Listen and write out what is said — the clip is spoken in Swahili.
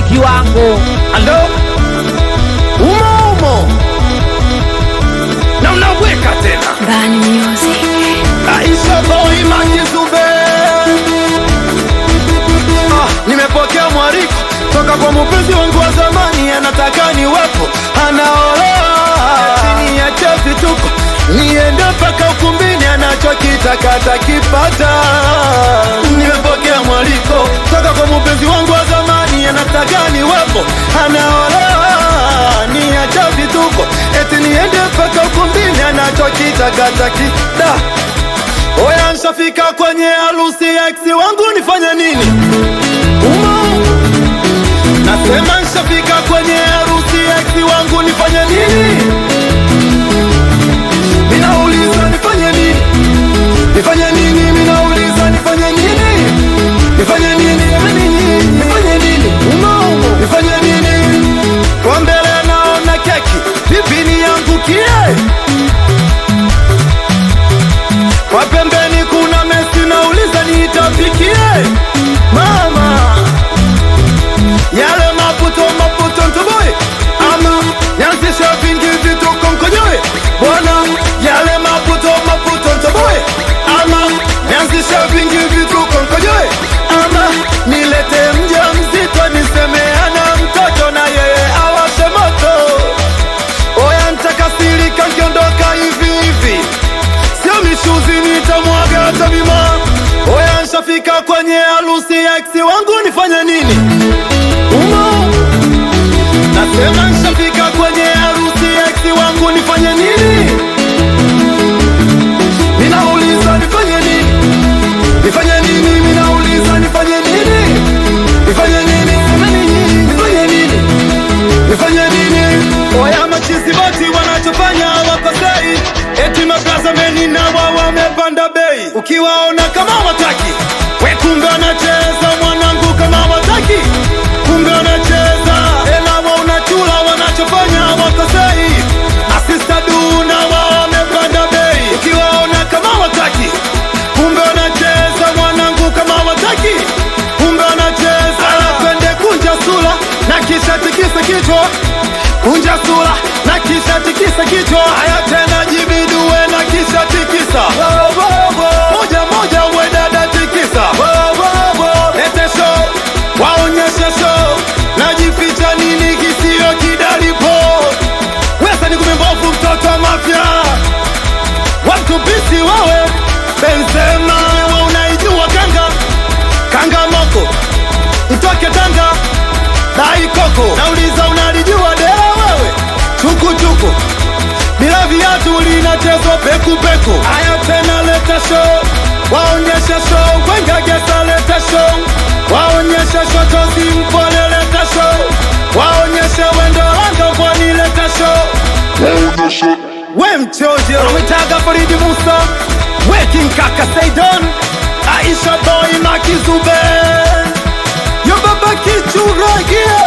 kiwango alo umo umo na unaweka tena Bani Music. Aisha boy makizube ah, nimepokea mwariko toka kwa mpenzi wangu wa zamani, anataka niwepo, anaolewa chini ya cha vituko, niende mpaka ukumbini, anachokitaka atakipata. Nimepokea mwaliko toka kwa mpenzi wangu wa zamani, anataka niwepo, anaolewa niacha vituko, eti niende mpaka ukumbini, anachokitaka atakida Oya, nshafika kwenye harusi ya ex wangu, nifanye nini? Umo nasema, nshafika kwenye harusi ya ex wangu, nifanye nini? Minauliza nifanye nini? Nifanye nini? Minauliza nifanye nini? Nifanye nini? Jamani nyinyi, nifanye nini? Umo umo, nifanye nini? Kwa mbele naona keki, vipi niangukie? Kwa pembeni kuna Messi, nauliza niitapikie mama yale maputo maputo ntoboe ama nianzishe vingi vituko mkonyoe bwana yale maputo maputo ntoboe ama nianzishe vingi vituko mkonyoe ama nilete mja mzito nisemeana mtoto na yeye awashe moto oya ntakasirika nkiondoka hivi hivi sio mishuzi nitamwaga hata mima oya nshafika kwenye harusi ya ex wangu nifanye nini umo nasema nshafika kwenye harusi ya ex wangu nifanye nini ninauliza nifanye nini nifanye nini ninauliza nifanye nini nifanye nini semeni nyinyi nifanye nini nifanye nini oya machizi boti wanachofanya wakosei eti maplaza meni na wao wamepanda bei ukiwaona kama wataki we kumbe wanacheza mwanangu kama wataki kumbe wanacheza elawa unachula wanachofanya wakosei asista du na wao wamepanda bei ukiwaona kama wataki kumbe wanacheza mwanangu kama wataki kumbe wanacheza twende kunja sura na kisha tikisa kichwa kunja sura na kisha tikisa kichwa haya tena jibidue na kisha tikisa moja moja uwe dada tikisa lete show waonyeshe show najificha nini kisio kidalipo wesa ni kumembovu mtoto wa mafya watupisi wawe benzema wa unaijua kanga kanga moko mtoke tanga dai koko nauliza unalijua dea wewe chukuchuku bila viatu linachezwa pekupeku haya tena leta show waonyesha show wengagesa leta show waonyesha shotozi mpole leta show waonyesha wendo langa pwani leta show we mchoje unamwitaga faridi musa weking kaka seidon aisha boy makizube yo baba kichuragia